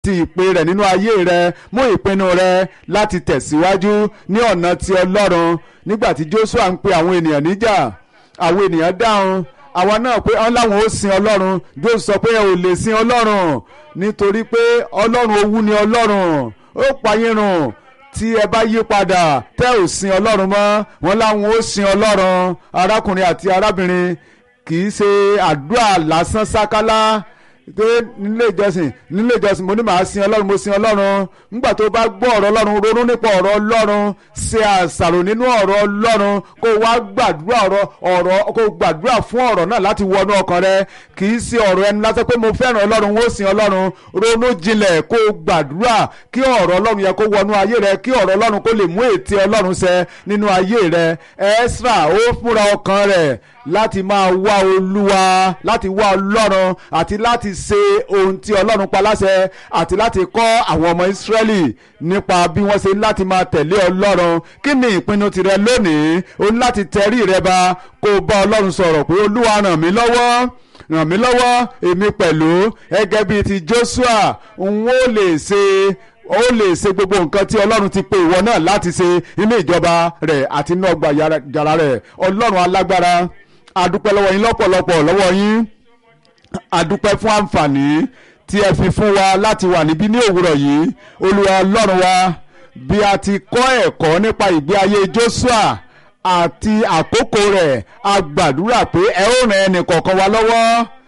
ti ìpè rẹ̀ nínú ayé rẹ mú ìpinnu rẹ láti tẹ̀síwájú ní ọ̀nà ti ọlọ́run nígbà tí Joshua ń pe àwọn ènìyàn níjà àwọn ènìyàn dáhùn àwa náà pé ọ́n láwọn ó sin ọlọ́run Joshua sọ pé ẹ ò lè sin ọlọ́run nítorí pé ọlọ́run owú ni ọlọ́run ó payín run tí ẹ bá yí padà tẹ́ ò sin ọlọ́run mọ́ wọn láwọn ó sin ọlọ́run arákùnrin àti arábìnrin kì í ṣe àdúrà lásán sákálá pé nílé ìjọsìn nílé ìjọsìn mo ní màá sin ọlọ́run mo sin ọlọ́run nígbà tó bá gbọ́ ọ̀rọ̀ ọlọ́run ronú nípa ọ̀rọ̀ ọlọ́run ṣe àṣàrò nínú ọ̀rọ̀ ọlọ́run kó wá gbàdúrà ọ̀rọ̀ ọ̀rọ̀ kó gbàdúrà fún ọ̀rọ̀ náà láti wọnú ọkàn rẹ kì í ṣe ọ̀rọ̀ ẹni lásán pé mo fẹ́ràn ọlọ́run ó sin ọlọ́run ronú jinlẹ̀ kó gbàdúrà kí ọ̀rọ̀ ọlọ́run yẹ kó wọnú ayé rẹ kí ọ̀rọ̀ ọlọ́run kó lè mú ète ọlọ́run ṣẹ nínú ayé rẹ Ẹ́sírà ó fúnra ọkàn rẹ̀ láti máa wá olúwa láti wá ọlọ́run àti láti ṣe ohun tí ọlọ́run pa láṣẹ àti láti kọ́ àwọn ọmọ ìsírẹ́lì nípa bí wọ́n ṣe láti máa tẹ̀lé ọlọ́run kí ni ìpinnu tirẹ lónìí o ní láti tẹrí rẹ ba kó o bá ọlọ́run sọ̀rọ̀ pé olúwa ràn mí lọ́wọ́ ràn mí lọ́wọ́ èmi pẹ̀lú gẹ́gẹ́ bíi ti Joshua n ó lè ṣe ó lè ṣe gbogbo nǹkan tí ọlọ́run ti pe ìwọ náà láti ṣe inú ìjọba rẹ̀ àti inú ọgbà yàrá rẹ̀ ọlọ́run alágbára adúpẹ́ lọ́wọ́ yín lọ́pọ̀lọpọ̀ lọ́wọ́ yín adúpẹ́ fún àǹfààní tí ẹ fi fún wa láti wà níbí ní òwúrọ̀ yìí olúwa ọlọ́run wa bí a ti kọ́ ẹ̀kọ́ nípa ìgbé ayé Joshua àti àkókò rẹ̀ a gbàdúrà pé ẹ ó ràn ẹnì kọ̀ọ̀kan wa lọ́wọ́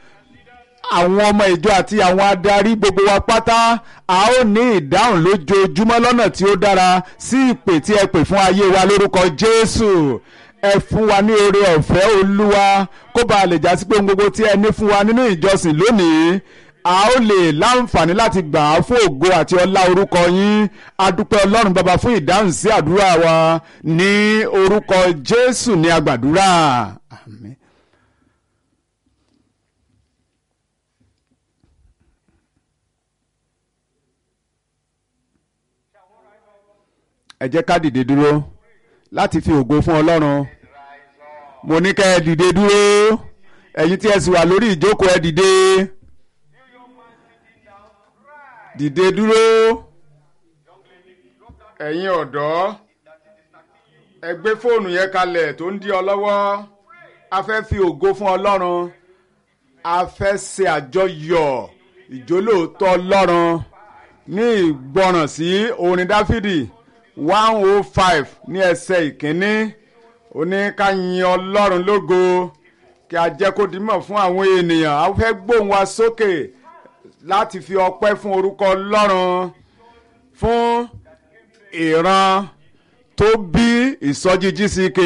àwọn ọmọ ìjọ àti àwọn adarí gbogbo wa pátá a ó ní ìdáhùn lójoojúmọ́ lọ́nà tí ó dára sí ìpè tí ẹ pè fún ayé wa lórúkọ Jésù ẹ fún wa ní oore ọ̀fẹ́ olúwa kó bá a lè jásí pé ohun gbogbo tí ẹ ní fún wa nínú ìjọsìn lónìí a ó lè láǹfààní láti gbà á fún ògo àti ọlá orúkọ yín adúpẹ́ ọlọ́run bàbá fún ìdáhùn sí àdúrà wa ní orúkọ jésù ní agbàdúrà àmín. ẹ jẹ́ ká dìde dúró láti fi ògo fún ọlọ́run mo ní kẹ́ ẹ dìde dúró ẹ̀yin tí ẹ sì wà lórí ìjókòó ẹ dìde dìde dúró ẹ̀yin ọ̀dọ́ ẹ gbé fóònù yẹn kalẹ̀ tó ń dí ọ lọ́wọ́ a fẹ́ fi ògo fún ọlọ́run a fẹ́ ṣe àjọyọ̀ ìjólóòtọ́ ọlọ́run ní ìgbọràn sí orin dáfídì one oh five ní ẹsẹ̀ ìkíní ó ní ká yin ọlọ́run lógo kí a jẹ́ kó dimọ̀ fún àwọn ènìyàn a fẹ́ gbóhùn wa sókè láti fi ọpẹ́ fún orúkọ ọlọ́run fún ìran tó bí ìsọjí GCK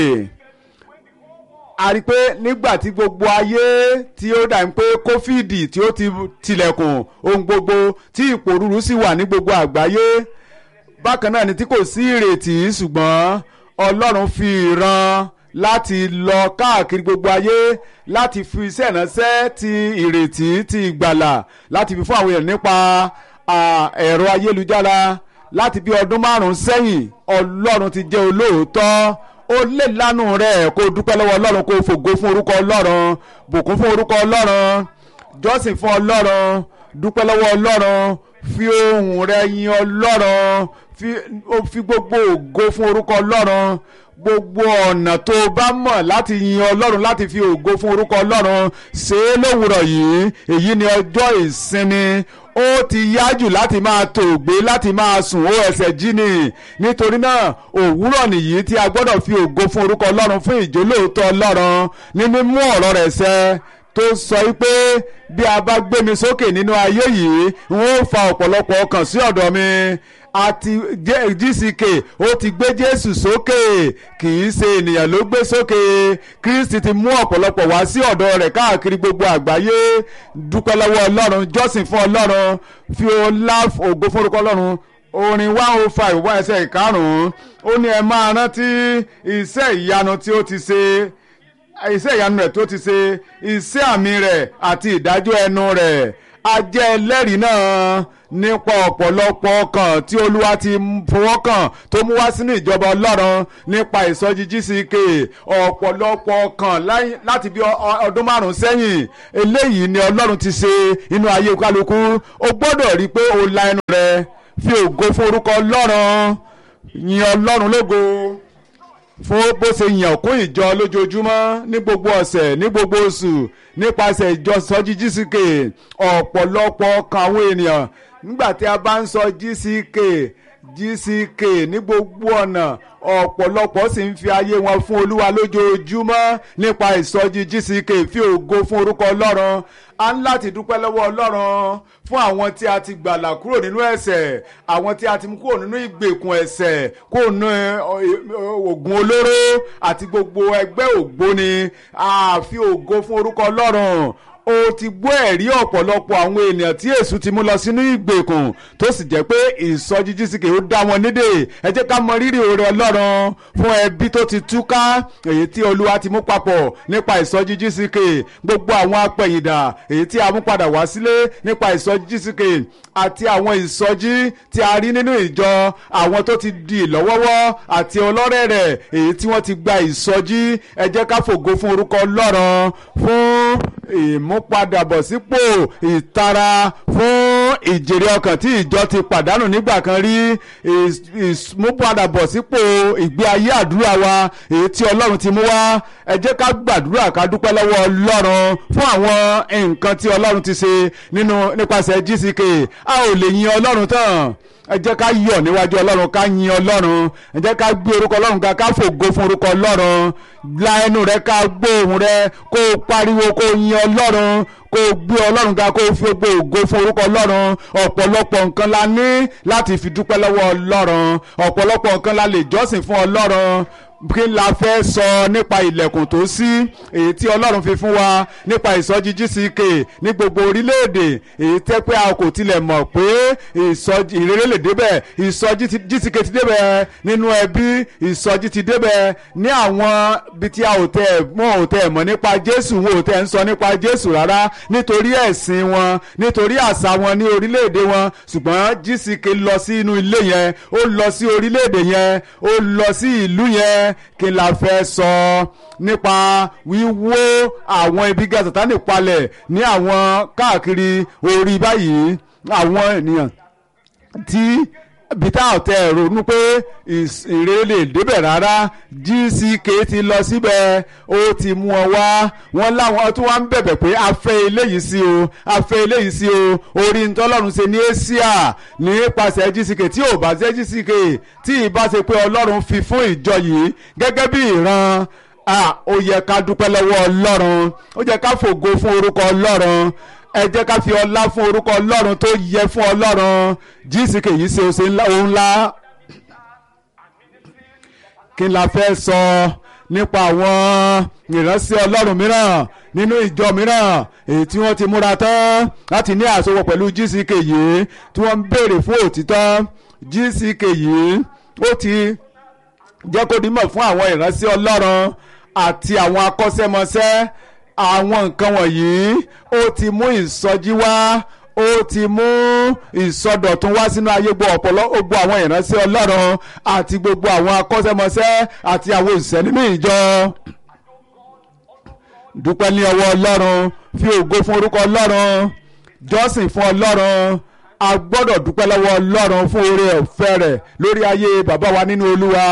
a rí i pé nígbà tí gbogbo ayé tí ó dà ń pé kófíìdì tí ó ti tilẹ̀kùn ohun gbogbo tí ìpòrúurú sì wà ní gbogbo àgbáyé bákan náà ni tí kò sí ìrètí ṣùgbọ́n ọlọ́run fi ìran láti lọ káàkiri gbogbo ayé láti fi iṣẹ́ ìránṣẹ́ ti ìrètí ti ìgbàlà láti fi fún àwọn èèyàn nípa ẹ̀rọ ayélujára láti bí ọdún márùn-ún sẹ́yìn ọlọ́run ti jẹ́ olóòótọ́ ó lè lánàá rẹ̀ kó dúpẹ́ lọ́wọ́ ọlọ́run kó fògo fún orúkọ ọlọ́run bùkún fún orúkọ ọlọ́run jọ́sìn fún ọlọ́run dúpẹ́ lọ́wọ́ ọlọ́run fi ohùn rẹ̀ yin ọlọ́run fi gbogbo ògo fún orúkọ ọlọ́run gbogbo ọ̀nà tó o bá mọ̀ láti yin ọlọ́run láti fi ògo fún orúkọ ọlọ́run ṣe é lówùrọ̀ yìí èyí ni ọjọ́ ìsinmi ó ti yájù láti máa tòògbé láti máa sùn ó ẹsẹ̀ jí ni nítorí náà òwúrọ̀ nìyí tí a gbọ́dọ̀ fi ògo fún orúkọ ọlọ́run fún ìjólóòótọ́ ọlọ́run ní mímú ọ̀rọ̀ rẹ̀ ṣẹ tó sọ wípé bí a bá gbé mi sókè nínú ayé yìí n ó fa ọ̀pọ̀lọpọ̀ ọkàn sí ọ̀dọ̀ mi àti GCK ó ti gbé Jésù sókè kì í ṣe ènìyàn ló gbé sókè Kristi ti mú ọ̀pọ̀lọpọ̀ wá sí ọ̀dọ̀ rẹ̀ káàkiri gbogbo àgbáyé dúpẹ́ lọ́wọ́ Ọlọ́run jọ́sìn fún Ọlọ́run fi ọlá ògo forúkọ Ọlọ́run orin one oh five wá ẹsẹ̀ ìkarùn-ún ó ní ẹ máa rántí iṣẹ́ ìyanu tí ó ti ṣe iṣẹ́ ìyanu rẹ̀ tó ti ṣe iṣẹ́ àmì rẹ̀ àti ìdájọ́ ẹnu rẹ̀ a jẹ́ ẹlẹ́rìí náà nípa ọ̀pọ̀lọpọ̀ ọkàn tí olúwa ti fọwọ́ kàn tó mú wá sínú ìjọba ọlọ́run nípa ìsọjí GCK ọ̀pọ̀lọpọ̀ ọkàn láti bí ọdún márùn-ún sẹ́yìn eléyìí ni ọlọ́run ti ṣe inú ayé kálukú o gbọ́dọ̀ rí i pé o la ẹnu rẹ fi ògo fún orúkọ ọlọ́run yin ọlọ́run lógo fún bó ṣe yàn kún ìjọ lójoojúmọ́ ní gbogbo ọ̀sẹ̀ ní gbogbo oṣù nípasẹ̀ ìjọ sọjí GCK ọ̀pọ̀lọpọ̀ ọkàn àwọn ènìyàn nígbà tí a bá ń sọ GCK GCK ní gbogbo ọ̀nà ọ̀pọ̀lọpọ̀ sì ń fi ayé wọn fún olúwa lójoojúmọ́ nípa ìsọjí GCK fi ògo fún orúkọ ọlọ́run a ń láti dúpẹ́ lọ́wọ́ ọlọ́run fún àwọn tí a ti gbàlà kúrò nínú ẹ̀ṣẹ̀ àwọn tí a ti mú kúrò nínú ìgbèkùn ẹ̀ṣẹ̀ kúrò nínú oògùn olóró àti gbogbo ẹgbẹ́ ògbóni a fi ògo fún orúkọ ọlọ́run o ti gbọ́ ẹ̀rí ọ̀pọ̀lọpọ̀ àwọn ènìyàn tí èṣù ti mú lọ sínú ìgbèkùn tó sì jẹ́ pé ìsọjí GCK ó dá wọn nídè ẹ jẹ́ ká mọ rírì oore ọlọ́run fún ẹbí tó ti túká èyí tí olúwa ti mú papọ̀ nípa ìsọjí GCK gbogbo àwọn apẹ̀yìndà èyí tí a mú padà wá sílé nípa ìsọjí GCK àti àwọn ìsọjí tí a rí nínú ìjọ àwọn tó ti di ìlọ́wọ́wọ́ àti ọlọ́rẹ̀ rẹ̀ èyí tí wọ́n ti gba ìsọjí ẹ jẹ́ ká fògo fún orúkọ ọlọ́run fún ìmúpadàbọ̀sípò ìtara fún ìjèrè ọkàn tí ìjọ ti pàdánù nígbà kan rí ìmúpadàbọ̀sípò ìgbé ayé àdúrà wa èyí tí ọlọ́run ti mú wá ẹ jẹ́ ká gbàdúrà ká dúpẹ́ lọ́wọ́ ọlọ́run fún àwọn nǹkan tí ọlọ́run ti ṣe nínú nípasẹ̀ GCK a ò lè yin ọlọ́run tán ẹ jẹ́ ká yọ̀ níwájú ọlọ́run ká yin ọlọ́run ẹ jẹ́ ká gbé orúkọ ọlọ́run ga ká fògo fún orúkọ ọlọ́run la ẹnu rẹ ká gbóhùn rẹ kó o pariwo kó o yin ọlọ́run kó o gbé ọlọ́run ga kó o fi gbé ògo fún orúkọ ọlọ́run ọ̀pọ̀lọpọ̀ nǹkan la ní láti fi dúpẹ́ lọ́wọ́ ọlọ́run ọ̀pọ̀lọpọ̀ nǹkan la lè jọ́sìn fún ọlọ́run kí la fẹ́ sọ nípa ilẹ̀kùn tó ṣí èyí tí ọlọ́run fi fún wa nípa ìsọjí GCK ní gbogbo orílẹ̀-èdè èyí tẹ́ pé a kò tilẹ̀ mọ̀ pé ìsọjí ìrere lè débẹ̀ ìsọjí GCK ti débẹ̀ nínú ẹbí ìsọjí ti débẹ̀ ní àwọn ibi tí a ò tẹ̀ mọ́ ò tẹ̀ mọ̀ nípa Jésù wọn ò tẹ̀ ń sọ nípa Jésù rárá nítorí ẹ̀sìn wọn nítorí àṣà wọn ní orílẹ̀-èdè wọn ṣùgbọ́n GCK lọ sí inú ilé yẹn ó lọ sí orílẹ̀-èdè yẹn ó lọ sí ìlú yẹn kí la fẹ́ sọ nípa wíwó àwọn ibi gíga Sátánì palẹ̀ ní àwọn káàkiri orí báyìí àwọn ènìyàn tí bíta ọ̀tẹ̀ ronú pé ìrere lè débẹ̀ rárá GCK ti lọ síbẹ̀ ó ti mú ọ wá wọn láwọn tí wọ́n ń bẹ̀bẹ̀ pé a fẹ́ eléyìí sí o a fẹ́ eléyìí sí o orí ntọ́lọ́run ṣe ní Asia nípasẹ̀ GCK tí ò bá ṣe GCK tí ìbá ṣe pé Ọlọ́run fi fún ìjọ yìí gẹ́gẹ́ bí ìran ó yẹ ká dúpẹ́ lọ́wọ́ Ọlọ́run ó yẹ ká fògo fún orúkọ Ọlọ́run ẹ jẹ́ ká fi ọlá fún orúkọ ọlọ́run tó yẹ fún ọlọ́run GCK yìí ṣe ṣe ohun ńlá kí la fẹ́ sọ nípa àwọn ìránṣẹ́ ọlọ́run mìíràn nínú ìjọ mìíràn èyí tí wọ́n ti múra tán láti ní àsopọ̀ pẹ̀lú GCK yìí tí wọ́n ń béèrè fún òtítọ́ GCK yìí ó ti jẹ́ kó dimọ̀ fún àwọn ìránṣẹ́ ọlọ́run àti àwọn akọ́ṣẹ́mọṣẹ́ àwọn nǹkan wọ̀nyí ó ti mú ìsọjí wá ó ti mú ìsọdọ̀tun wá sínú ayé gbọ́ ọ̀pọ̀lọ́ gbogbo àwọn ìránṣẹ́ ọlọ́run àti gbogbo àwọn akọ́ṣẹ́mọṣẹ́ àti àwọn òṣìṣẹ́ nínú ìjọ dúpẹ́ ní ọwọ́ ọlọ́run fi ògo fún orúkọ ọlọ́run jọ́sìn fún ọlọ́run a gbọ́dọ̀ dúpẹ́ lọ́wọ́ ọlọ́run fún oore ọ̀fẹ́ rẹ̀ lórí ayé bàbá wa nínú olúwa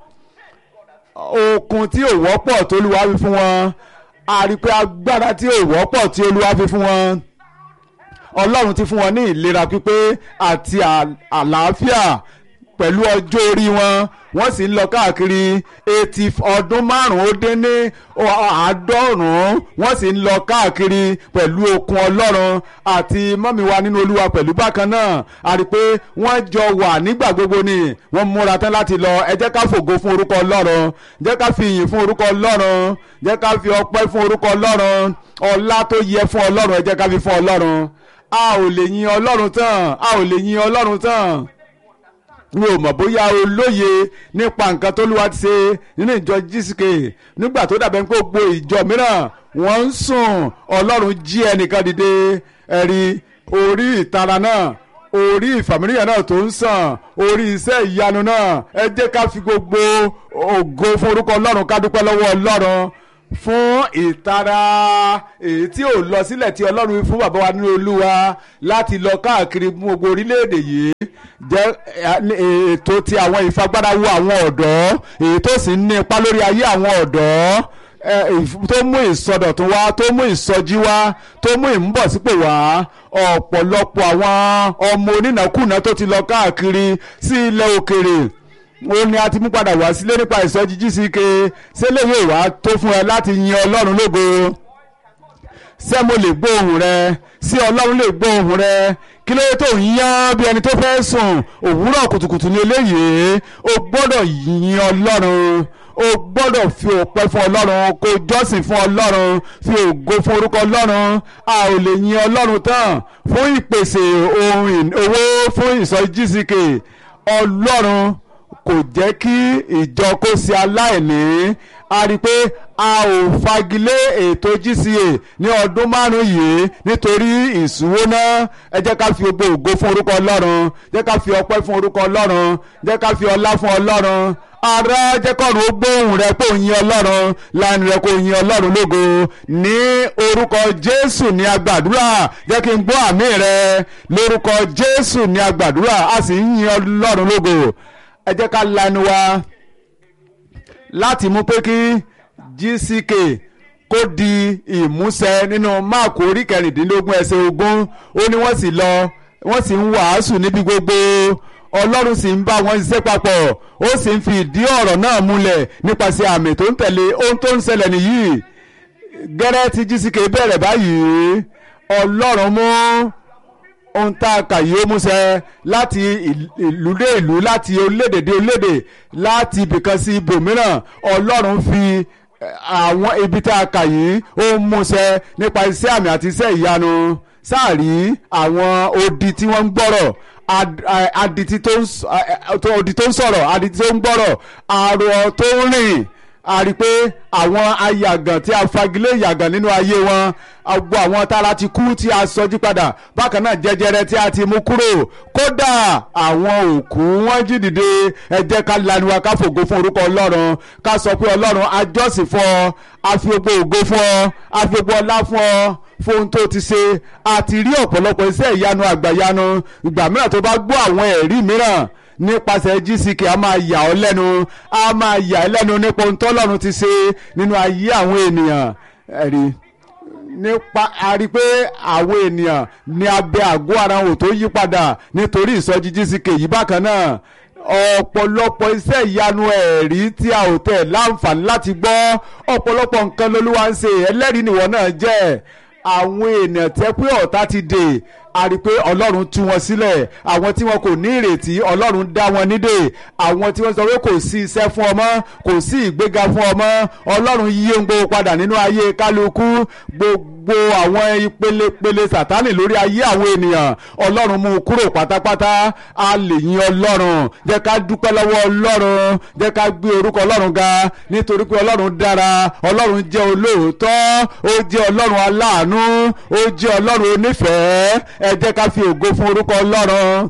okun tí ò wọ́pọ̀ tó olúwa fi fún wọn a rí i pé agbára tí ò wọ́pọ̀ tí olúwa fi fún wọn ọlọ́run ti fún wọn ní ìlera pípé àti àlàáfíà pẹ̀lú ọjọ́ orí wọn wọ́n sì ń lọ káàkiri eighty ọdún márùn-ún ó dín ní àádọ́rùn-ún wọ́n sì ń lọ káàkiri pẹ̀lú okun ọlọ́run àti mọ́mí wa nínú olúwa pẹ̀lú bákan náà a rí i pé wọ́n jọ wà nígbà gbogbo ni wọ́n múra tán láti lọ ẹ jẹ́ ká fògo fún orúkọ ọlọ́run jẹ́ ká fi ìyìn fún orúkọ ọlọ́run jẹ́ ká fi ọpẹ́ fún orúkọ ọlọ́run ọlá tó yẹ fún ọlọ́run ẹ jẹ́ ká fi fún ọlọ́run a ò lè yin ọlọ́run tán a ò lè yin ọlọ́run tán mi ò mọ̀ bóyá o lóye nípa nǹkan tó lúwa ti ṣe nínú ìjọ GCK nígbà tó dàbẹ̀ pé gbogbo ìjọ mìíràn wọ́n ń sùn ọlọ́run jí ẹnìkan dìde ẹ̀rí orí ìtara náà orí ìfàmìlíyàn náà tó ń sàn orí iṣẹ́ ìyanu náà ẹ jẹ́ ká fi gbogbo ògo fún orúkọ ọlọ́run ká dúpẹ́ lọ́wọ́ ọlọ́run fún ìtara èyí tí ò lọ sílẹ̀ tí ọlọ́run fún bàbá wa nínú olúwa láti lọ káàkiri gbogbo orílẹ̀-èdè yìí jẹ́ ètò ti àwọn ìfagbára wo àwọn ọ̀dọ́ èyí tó sì ń ní ipa lórí ayé àwọn ọ̀dọ́ tó mú ìsọdọ̀tun wá tó mú ìsọjí wá tó mú ìmúbọ̀sípò wá ọ̀pọ̀lọpọ̀ àwọn ọmọ onínàkúnà tó ti lọ káàkiri sí ilẹ̀ òkèrè ó ní a ti mú padà wá sílé nípa ìsọjí GCK sílẹ̀ yóò wá tó fún ẹ láti yin ọlọ́run lógo ṣé mo lè gbọ́ ohùn rẹ sí ọlọ́run lè gbọ́ ohùn rẹ kí ló tó ń yán bí ẹni tó fẹ́ sùn òwúrọ̀ kùtùkùtù ní eléyìí o gbọ́dọ̀ yin ọlọ́run o gbọ́dọ̀ fi ọpẹ́ fún ọlọ́run kó jọ́sìn fún ọlọ́run fi ògo fún orúkọ ọlọ́run a ò lè yin ọlọ́run tán fún ìpèsè ohun owó fún ìsọjí GCK ọlọ́run kò jẹ́ kí ìjọ kó ṣe aláìní a rí i pé a ò fagilé ètò GCA ní ọdún márùn-ún yìí nítorí ìṣúwó náà ẹ jẹ́ ká fi gbogbo ògo fún orúkọ ọlọ́run jẹ́ ká fi ọpẹ́ fún orúkọ ọlọ́run jẹ́ ká fi ọlá fún ọlọ́run ara jẹ́ kọ́run ó gbóhùn rẹ kó yin ọlọ́run lánàá rẹ kó yin ọlọ́run lógo ní orúkọ jésù ní agbàdúrà jẹ́ kí n gbọ́ àmì rẹ lórúkọ jésù ní agbàdúrà a sì ń yin ọlọ́run lógo ẹ jẹ́ ká lanu wa láti mú pé kí GCK kó di ìmúṣẹ nínú máàkù orí kẹrìndínlógún ẹsẹ̀ ogún ó ní wọ́n sì lọ wọ́n sì ń wàásù níbi gbogbo ọlọ́run sì ń bá wọn ṣiṣẹ́ papọ̀ ó sì ń fi ìdí ọ̀rọ̀ náà múlẹ̀ nípasẹ̀ àmì tó ń tẹ̀lé ohun tó ń ṣẹlẹ̀ nìyí gẹ́rẹ́ tí GCK bẹ̀rẹ̀ báyìí ọlọ́run mú ohun tá a kà yìí ó múṣẹ láti ìlú dé ìlú láti orílẹ̀-èdè dé orílẹ̀-èdè láti ibìkan sí ibòmíràn ọlọ́run fi àwọn ibi tá a kà yìí ó múṣẹ nípa iṣẹ́ àmì àti iṣẹ́ ìyanu sáàrí àwọn odi tí wọ́n ń gbọ́rọ̀ adití tó ń sọ̀rọ̀ adití tó ń gbọ́rọ̀ àrò tó ń rìn a rí i pé àwọn ayàgàn tí a fagilé ìyàgàn nínú ayé wọn gbogbo àwọn tára ti kú tí a sọjí padà bákan náà jẹjẹrẹ tí a ti mú kúrò kódà àwọn òkú wọn jí dìde ẹ jẹ́ ká lanu wa ká fògo fún orúkọ ọlọ́run ká sọ pé ọlọ́run a jọ́sìn fún ọ a fi gbogbo ògo fún ọ a fi gbogbo ọlá fún ọ fún ohun tó ti ṣe a ti rí ọ̀pọ̀lọpọ̀ iṣẹ́ ìyanu àgbàyanu ìgbà mìíràn tó bá gbọ́ àwọn ẹ̀rí mìíràn nípasẹ̀ GCK a máa yà ọ́ lẹ́nu a máa yà ẹ́ lẹ́nu nípa ohun tọ́lọ́run ti ṣe nínú ayé àwọn ènìyàn ẹ̀rí nípa a rí i pé àwọn ènìyàn ní abẹ́ àgọ́ ara wọn ò tó yí padà nítorí ìsọjí GCK yìí bákan náà ọ̀pọ̀lọpọ̀ iṣẹ́ ìyanu ẹ̀rí tí a ò tẹ̀ láǹfààní láti gbọ́ ọ̀pọ̀lọpọ̀ nǹkan lolúwa ń ṣe ẹlẹ́rìí nìwọ náà jẹ́ àwọn èèyàn tẹ́ pé ọ̀tá ti dè a rí i pé ọlọ́run tú wọn sílẹ̀ àwọn tí wọn kò ní ìrètí ọlọ́run dá wọn nídè àwọn tí wọ́n sọ pé kò sí iṣẹ́ fún ọmọ kò sí ìgbéga fún ọmọ ọlọ́run yí ohun gbogbo padà nínú ayé kálukú gbogbo àwọn ìpelepele sàtánì lórí ayé àwọn ènìyàn ọlọ́run mú un kúrò pátápátá a lè yin ọlọ́run jẹ́ ká dúpẹ́ lọ́wọ́ ọlọ́run jẹ́ ká gbé orúkọ ọlọ́run ga nítorí pé ọlọ́run dára ọlọ́run jẹ́ olóòótọ́ ó jẹ́ ọlọ́run aláàánú ó jẹ́ ọlọ́run onífẹ̀ẹ́ ẹ jẹ́ ká fi ògo fún orúkọ ọlọ́run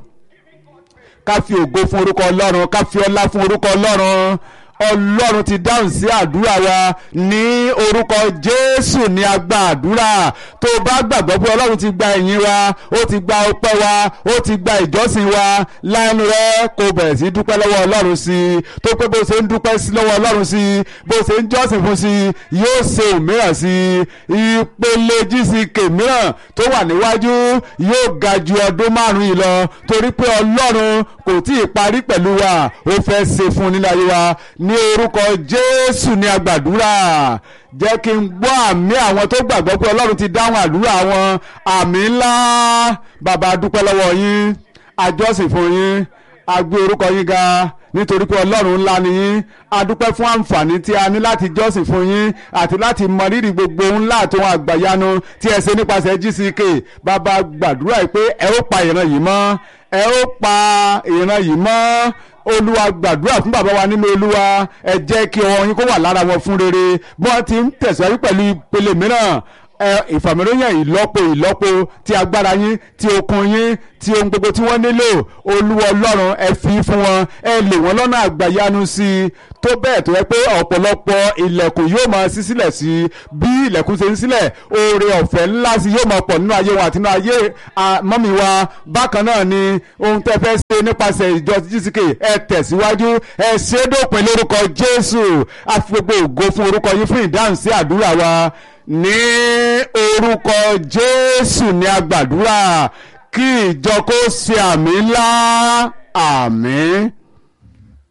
ká fi ògo fún orúkọ ọlọ́run ká fi ọlá fún orúkọ ọlọ́run ọlọ́run ti dáhùn sí àdúrà wa ní orúkọ jésù ní agbá àdúrà tó o bá gbàgbọ́ pé ọlọ́run ti gba ìyìn wa ó ti gba ọpẹ́ wa ó ti gba ìjọsìn wa lẹ́nu rẹ kó bẹ̀rẹ̀ sí dúpẹ́ lọ́wọ́ ọlọ́run sí i tó pé bó ṣe ń dúpẹ́ sí lọ́wọ́ ọlọ́run sí i bó ṣe ń jọ́sìn fún sí i yóò ṣe òmíràn sí i ìpele GCK mìíràn tó wà níwájú yóò ga ju ọdún márùn-ún yìí lọ torí pé ọlọ́run kò tí ì parí pẹ̀lú wa ó fẹ́ ṣe fún nílẹ̀ ayé wa ní orúkọ jésù ní agbàdúrà jẹ́ kí n gbọ́ àmì àwọn tó gbàgbọ́ pé ọlọ́run ti dáhùn àdúrà wọn àmì ńlá bàbá dúpẹ́ lọ́wọ́ yín àjọsìn fún yín a gbé orúkọ yín ga nítorí pé ọlọ́run ńlá ni yín a dúpẹ́ fún àǹfààní tí a ní láti jọ́sìn fún yín àti láti mọ rírì gbogbo ńlá àti ohun àgbàyanu tí ẹ ṣe nípasẹ̀ GCK bàbá gbàdúrà pé ẹ ó pa ìran yìí mọ́ ẹ ó pa ìran yìí mọ́ olúwa gbàdúrà fún bàbá wa nínú olúwa ẹ jẹ́ kí ọwọ́ yín kó wà lára wọn fún rere bí wọ́n ti ń tẹ̀síwájú pẹ̀lú ìpele mìíràn ìfàmìlóyàn ìlọ́po ìlọ́po ti agbára yín ti okun yín ti ohun gbogbo tí wọ́n nílò olúwa ọlọ́run ẹ fi fún wọn ẹ lò wọ́n lọ́nà àgbàyanu sí i tó bẹ́ẹ̀ tó yẹ pé ọ̀pọ̀lọpọ̀ ilẹ̀kùn yóò máa ṣí sílẹ̀ sí i bí ilẹ̀kùn ṣe ń sílẹ̀ oore ọ̀fẹ́ ńlá sí yóò máa pọ̀ nínú ayé wọn àti nínú ayé mọ́mí wa bákan náà ni ohun tẹ́ fẹ́ ṣe nípasẹ̀ ìjọ GCK ẹ tẹ̀síwájú ẹ ṣe é dópin lórúkọ Jésù a fi gbogbo ògo fún orúkọ yín fún ìdáhùn sí àdúrà wa ní orúkọ Jésù ní a gbàdúrà kí ìjọ kó ṣe àmì ńlá àmín.